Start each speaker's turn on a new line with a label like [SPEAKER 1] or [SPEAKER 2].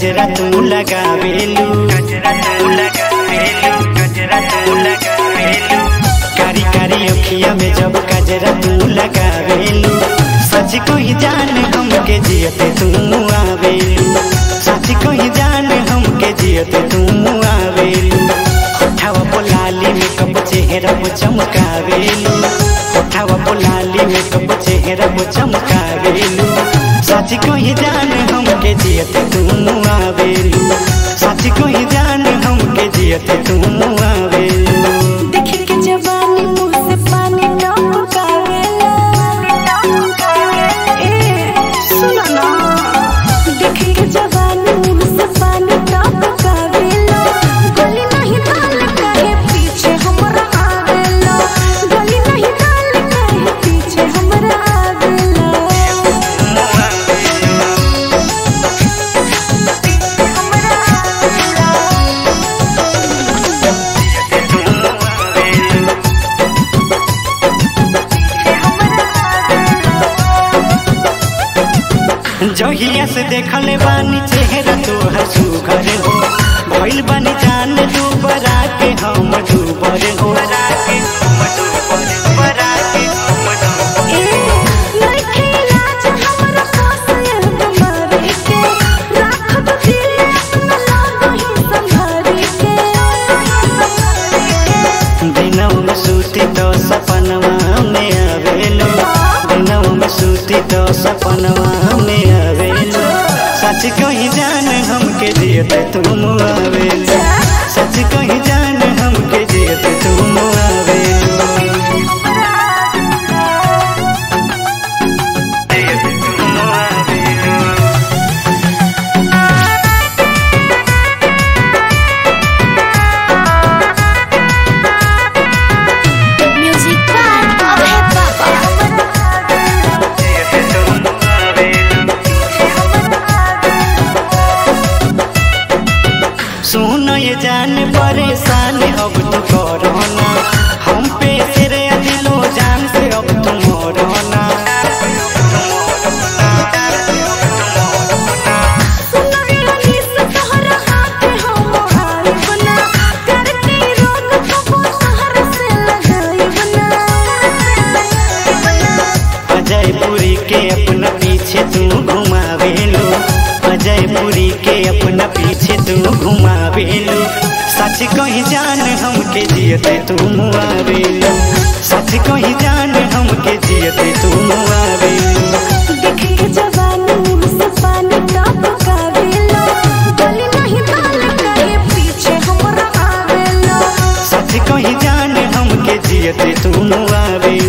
[SPEAKER 1] गजरा तू लगावेलू गजरा तू लगावेलू गजरा तू लगावेलू कारी कारी अखिया में जब गजरा तू लगावेलू सच कोई जान हमके जियते तू आवेलू सच कोई जान हमके जियते तू आवेलू होठावा पोलाली में कब चेहरा वो चमकावेलू होठावा पोलाली में कब चेहरा वो चमकावेलू सच कोई जान हमके जियते तू आवेलू सच कोई जान हमके जियते तू आवेलू
[SPEAKER 2] देखी के जवानी मुंह से पानी टपकावेला ए सुनो ना देखी के जवानी मुंह से पानी टपकावेला गली नहीं डाल काहे पीछे हमरा आवेला गली नहीं डाल काहे पीछे हमरा आवेला हमरा आवेला
[SPEAKER 1] जहिया से देखले बानी चेहरा तोहर सुघर हो भइल बानी जान तू बरा के हम डूबर हो
[SPEAKER 2] लइके लाज हमरा फासल गमारे के राखब दिल अपना लागही संभारी के
[SPEAKER 1] दिनों में सूती तो सपनवा में आवेलो दिनों में सूती तो सपनवा में आवेलो सच कही जान हमके जियते तुम आवेलो सच कही जान हमके जियते तुम आवेलो जियते तुम आवेलो
[SPEAKER 2] म्यूजिक बाय अभय बाबा
[SPEAKER 1] जियते तुम आवेलो सुन ये जान परेशान अब तो कोरोना हम पे सिर दिलो जान से अब तुम रोना
[SPEAKER 2] सुनैनी से तोहरा हाथ हम हाय बना करके रोग कबो तोहर से लगाई बना
[SPEAKER 1] अजय पुरी के अपना पीछे तू घुमावेलो अजय पुरी के अपना पीछे तू घुमावेलो सच कही जान हमके जियते तू मुआवेलो सच कही जान हमके जियते तू मुआवेलो
[SPEAKER 2] देख के जवानी मुंह से पानी टपकावेला गली नहीं डाल काहे पीछे हमरा आवेला
[SPEAKER 1] सच कही जान हमके जियते तू मुआवेलो